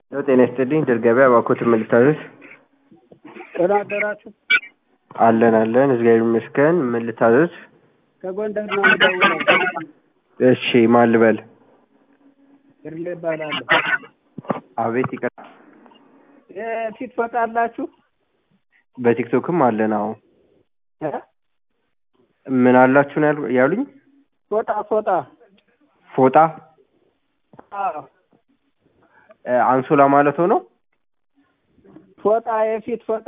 ጤና ይስጥልኝ ድል ገበያ እባክዎትን ምን ልታዘዝ? ደህና አደራችሁ? አለን አለን እግዚአብሔር ይመስገን ምን ልታዘዝ? ከጎንደር ነው የምደውለው። እሺ ማን ልበል? ግርሌ እባላለሁ። አቤት ይቀር የፊት ፎጣ አላችሁ? በቲክቶክም አለን አዎ እ? ምን አላችሁ ነው ያሉ- ያሉኝ? ፎጣ ፎጣ ፎጣ አዎ እ፣ አንሶላ ማለት ሆነው ፎጣ የፊት ፎጣ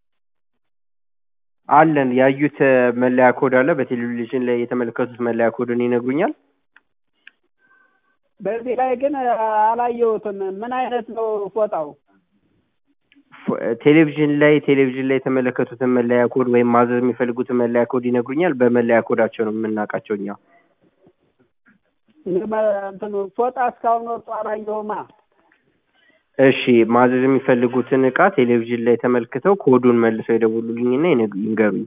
አለን ያዩት እ፣ መለያ ኮድ አለ በቴሌቪዥን ላይ የተመለከቱት መለያ ኮድን ይነግሩኛል? በዚህ ላይ ግን አላየሁትም። ምን አይነት ነው ፎጣው? ፎ- ቴሌቪዥን ላይ ቴሌቪዥን ላይ የተመለከቱትን መለያ ኮድ ወይም ማዘዝ የሚፈልጉትን መለያ ኮድ ይነግሩኛል። በመለያ ኮዳቸው ነው የምናውቃቸው እኛ። እኔ በ- እንትኑ ፎጣ እስካሁን ወጥቶ አላየሁማ። እሺ ማዘዝ የሚፈልጉትን እቃ ቴሌቪዥን ላይ ተመልክተው ኮዱን መልሰው ይደውሉልኝና ይነግ- ይንገሩኝ።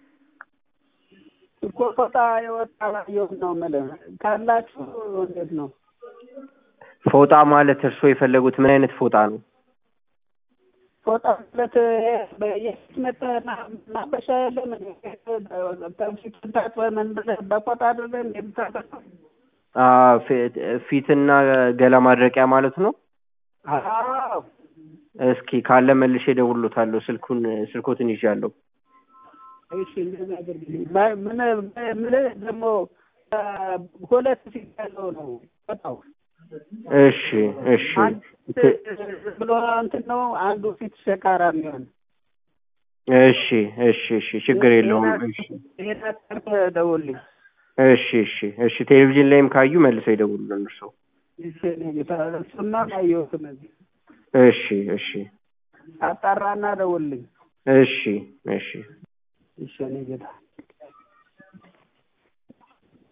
እኮ ፎጣ የወጣ አላየሁም ነው የምልህ። ካላችሁ እንዴት ነው? ፎጣ ማለት እርስዎ የፈለጉት ምን አይነት ፎጣ ነው? ፎጣ ማለት ይሄ በ- የፊት መጠ- ማበሻ የለም እንዴ? ከፊት ታጥበህ ምን ብለህ በፎጣ አይደለም እንዴ የምታጠፋው? አ፣ ፊት- ፊትና ገላ ማድረቂያ ማለት ነው። አዎ እስኪ ካለ መልሼ እደውልሎታለሁ። ስልኩን ስልኮትን ይዣለሁ። እሺ እንደዛ አድርግልኝ። ባ- ምን ምን ደግሞ አ፣ ሁለት ፊት ያለው ነው ፎጣው። እሺ እሺ አንድ ብሎ እንትን ነው አንዱ ፊት ሸካራ የሚሆን እሺ እሺ እሺ ችግር የለውም። እሺ ይሄን አጣርተህ ደውልልኝ። እሺ እሺ እሺ ቴሌቪዥን ላይም ካዩ መልሰው ይደውሉልን እርስዎ። እሺ እኔ ጌታ እሱማ አላየሁትም እዚህ እሺ እሺ አጣራና ደውልልኝ። እሺ እሺ እሺ እኔ ጌታ